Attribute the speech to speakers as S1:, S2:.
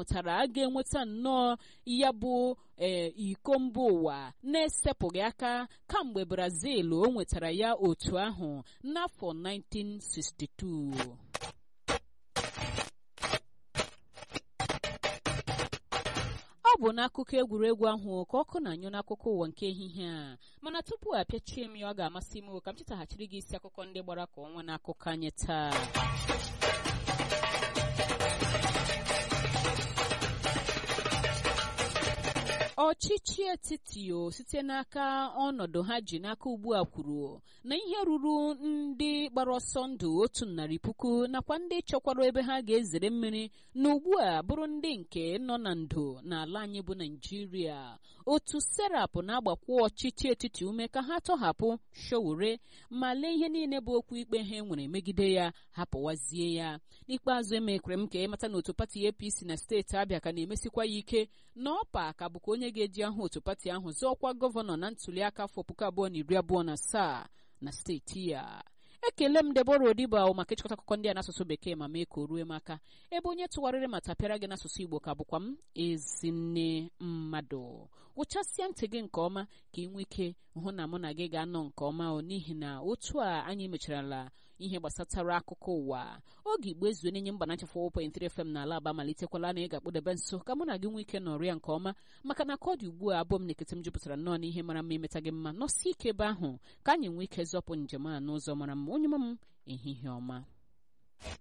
S1: ahụtara a ga-enweta nnọọ ya bụ ee iko mba ụwa na-esepụghị aka kamgbe brazil o nwetara ya otu ahụ n'afọ 1962 ọ bụ n'akụkọ egwuregwu ahụ ka ọkụ na-anyụ n'akụkọ ụwa nke ehihie a mana tupu apịachie m ya ọ ga-amasị m ka m chetaghachiri gị isi akụkọ ndị gbara ka ọnwa n'akụkọ anyị taa ọchịchị etiti o site n'aka ọnọdụ ha ji n'aka ugbu a kwuru na ihe ruru ndị gbara ọsọ ndụ otu narị puku nakwa ndị chọkwara ebe ha ga-ezere mmiri na ugbu a bụrụ ndị nke nọ na ndo n'ala anyị bụ naijiria otu serap na-agbakwa ọchịchị etiti ume ka ha tọhapụ showore ma lee ihe niile bụ okwu ikpe ha nwere megide ya hapụwazie ya n'ikpeazụ emekwere m ka ịmata na otu pati apc na steeti abịa ka na-emesikwa ya ike na ọpa ka bụkwa onye ga-eji ahụ otu pati ahụ zọọkwa gọvanọ na ntuliaka afọ puku abụọ na iri abụọ na asaa na steeti ya ekele m debora odiba maka ịchịkọta akụkọ ndị a n'asụsụ bekee ma mee ka o rue m aka ebe onye tụgharịrị ma tapịara gị n'asụsụ igbo ka bụkwa m ezinne mmadụ wụchasịa ntị gị nke ọma ka ị nwee ike hụ na mụ na gị ga-anọ nke ọma o n'ihi na otu a anyị mecharala ihe gbasatara akụkọ ụwa oge igbo ezue n'enye mba na nchefọ 1.3 FM n'ala aba malitekwala na ị ga-akpụdebe nso ka mụ na gị nwee ike nọrọ ya nke ọma maka na ka ọ dị ugbu a abụọ m na-ekete m jupụtara nnọọ n'ihe mara mma imeta gị mma nọsi ike ebe ahụ ka anyị nwee ike zọpụ njem a n'ụzọ mara mma onye m ehihie ọma